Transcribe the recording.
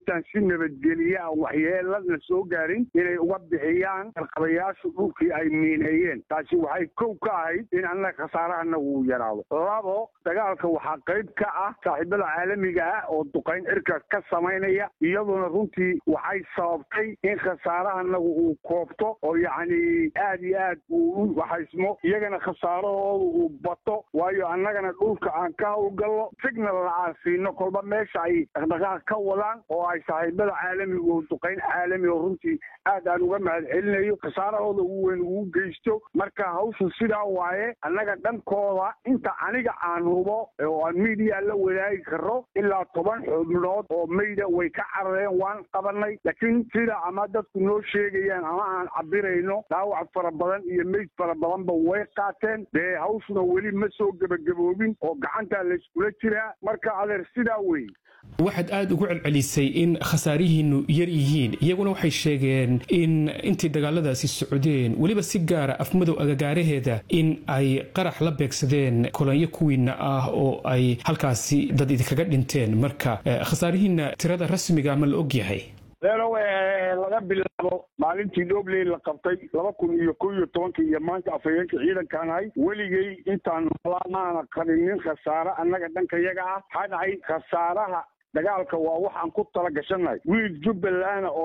intaan si nabadgeliya a waxyeelana soo gaarin inay uga bixiyaan qarqabayaashu dhulkii ay miineeyeen taasi waxay kow ka ahayd in annaga khasaarahanagu uu yaraado labo dagaalka waxaa qayb ka ah saaxiibada caalamiga ah oo duqayn cirka ka samaynaya iyaduna runtii waxay sababtay in khasaarahanagu uu koobto oo yacni aad iyo aad uu u waxaysmo iyagana khasaarahooda uu bato waayo annagana dhulka aan ka howlgallo signalna aan siino kolba meesha ay dhaqdhaqaaq ka wadaan oo ay saaxiibada caalamiga oo duqayn caalami oo runtii aad aan uga mahad celinayo khasaarahooda ugu weyn ugu geysto marka hawshu sidaa waaye annaga dhankooda inta aniga aan hubo oo aan miidiya la wadaagi karo ilaa toban xubnood oo mayda way ka carareen waan qabanay laakiin sida ama dadku noo sheegayaan ama aan cabirayno dhaawac fara badan iyo meyd fara badanba way qaateen dee hawshuna weli ma soo gebagaboobin oo gacantaa layskula jiraa marka adeer sidaa wey waxaad aada ugu celcelisay in khasaarihiinu yar yihiin iyaguna waxay sheegeen in intii dagaaladaasi socdeen weliba si gaara afmadow agagaaraheeda in ay qarax la beegsadeen kolonyo kuwiina ah oo ay halkaasi dad idinkaga dhinteen marka khasaarihiina tirada rasmiga ma la og yahay leelow laga bilaabo maalintii dhobley la qabtay laba kun iyo kow iyo tobankii iyo maanta afhayeenka ciidankaan ahay weligay intaan noolaa maana qabinin khasaare annaga dhanka yaga ah maxaa dhacay khasaaraha dagaalka waa waxaan ku tala gashannahay wiil jubbaland oo